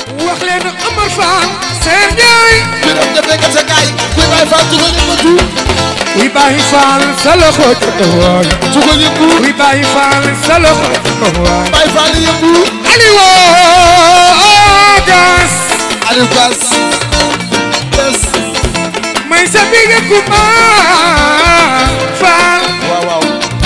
wax leen Amar Fall Seer Njaay biram defee nga sa gaay kuy Baay Faal jugal yëngatu kuy Baay Fall sa loxo ca kaw waay jugal yëngu kuy Baay Fall sa loxo ca kaw waay Baay Faal yëngu Aliou Gas Aliou Gass yes may sa bige Kumba Fall waaw waaw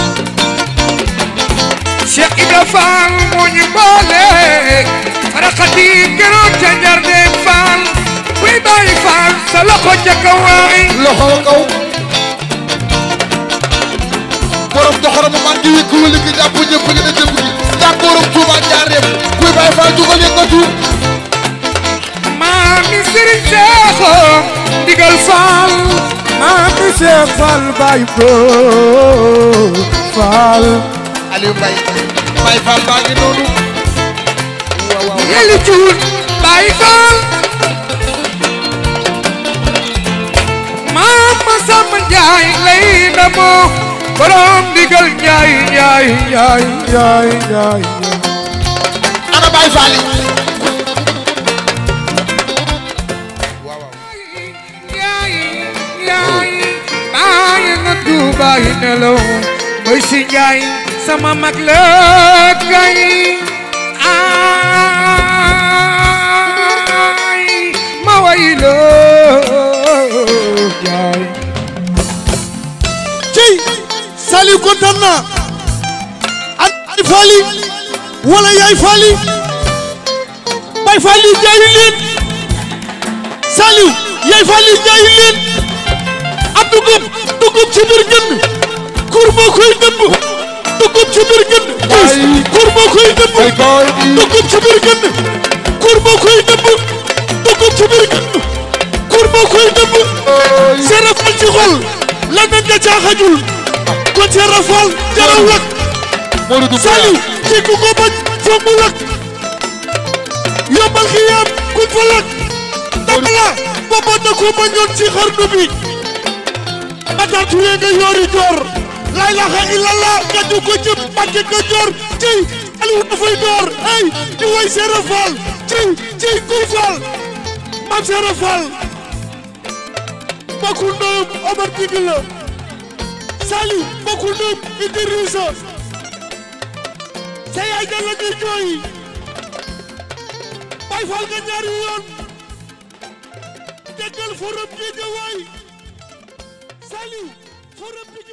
Cheikh Ibra Fall moo ñu boole faraxati keroog ca Njardeen Fall kuy Baay Fall sa loxo ca kaw waay loxo kaw borom doxaram man di wékk wala ki jàpp ñëpp gi na jëpp gi jàpp borom Tuuba Njaareem kuy Baay Faal jugal yëngatu maami Serigne Seexo digal Fall maami Seex Fall Baay Bro Fall Aliou Mbaye Baay Faal baa ngi noonu waaw waaw yeli cuun Baay Fall maama Samba Njaay lay ndamoo borom digal Njaay Njaay Njaay Njaay Njaay ana Baay Faal yi yaay yaay bàyyi nga tuubaay nelaw mooy si njaay sama mag la kay ay ma way la yaay cey Saliou kontaan naa an ay faali wala yaay faali bay faali jaayu leen Saliou yaay faali jaayu leen ab dugub dugub ci biir gën kur moo koy dëbb dugub ci biir gën kur moo koy dëbb dugub ci biir gën kur moo koy dëbb dugub ci biir gën kur moo koy dëbb seera fal ci xol la nen da caaxajul kon seera fal jaraw lak Modou Diouf Saliou ci ku ko bañ foog mu lak yombal xiyaam kuñ fa lak dabala booba na ko bañoon ci xarnu bi Matar Touré nga yoori joor la ilaha illallah nga du ko jëm Mbàkke nga joor ci Aliou dafay door ay di way seera fal ci ci kuy fal mam seera fal bokkul ndeyam Omar Digi la Saliou bokkul ndeyam Idrissa sa yaay da la ñuy jooy Baay Faal nga ñaari yoon déggal forum Guédiawaye Saliou forum